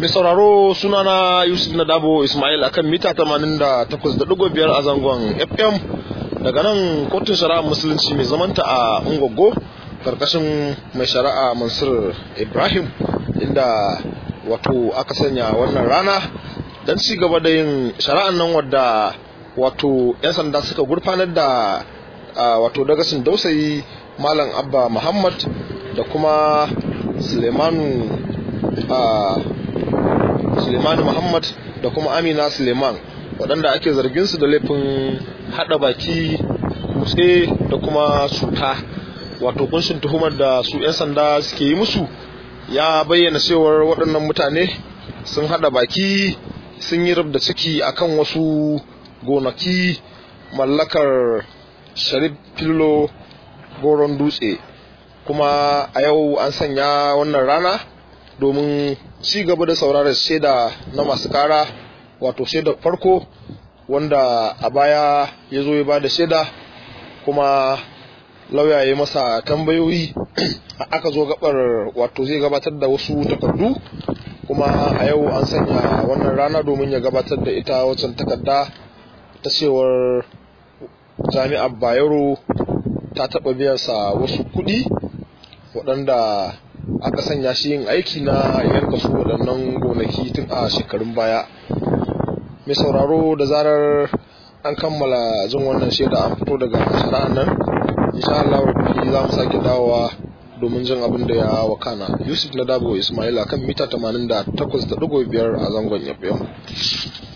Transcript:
Mai sauraro sunana Yusuf Nadabo Ismail akan mita 88.5 a zangon FM daga nan kotun shari'a musulunci mai zamanta a Ungogo karkashin mai shari'a Mansur Ibrahim inda wato aka sanya wannan rana don ci gaba da yin shari'an nan wadda wato 'yan sanda suka gurfanar da wato dagasin dausayi Malam Abba Muhammad da kuma Sulemanu Sulemanu Muhammad da kuma Amina Suleiman waɗanda ake zargin su da laifin haɗa baki kutse da kuma cuta wato kunshin tuhumar da su 'yan sanda suke yi musu ya bayyana cewar waɗannan mutane sun haɗa baki sun yi da ciki akan wasu gonaki mallakar sharif fillo goron dutse kuma a yau an sanya wannan rana domin ci gaba da sauraron shaida na masu kara wato shaida farko wanda a baya ya zo ya ba da shaida kuma lauya ya masa tambayoyi aka zo gabar wato zai gabatar da wasu takardu kuma a yau an sanya wannan rana domin ya gabatar da ita wacan takarda ta cewar jami'ar bayero ta taɓa biyansa wasu kuɗi waɗanda aka sanya shi yin aiki na yanka su waɗannan gonaki tun a shekarun baya mai sauraro da zarar an kammala jin wannan shaida an fito daga shari'an nan insha Allah rabbi za mu sake dawowa domin jin abin da ya wakana yusuf na dabo ismaila kan mita 88.5 a zangon yafiyan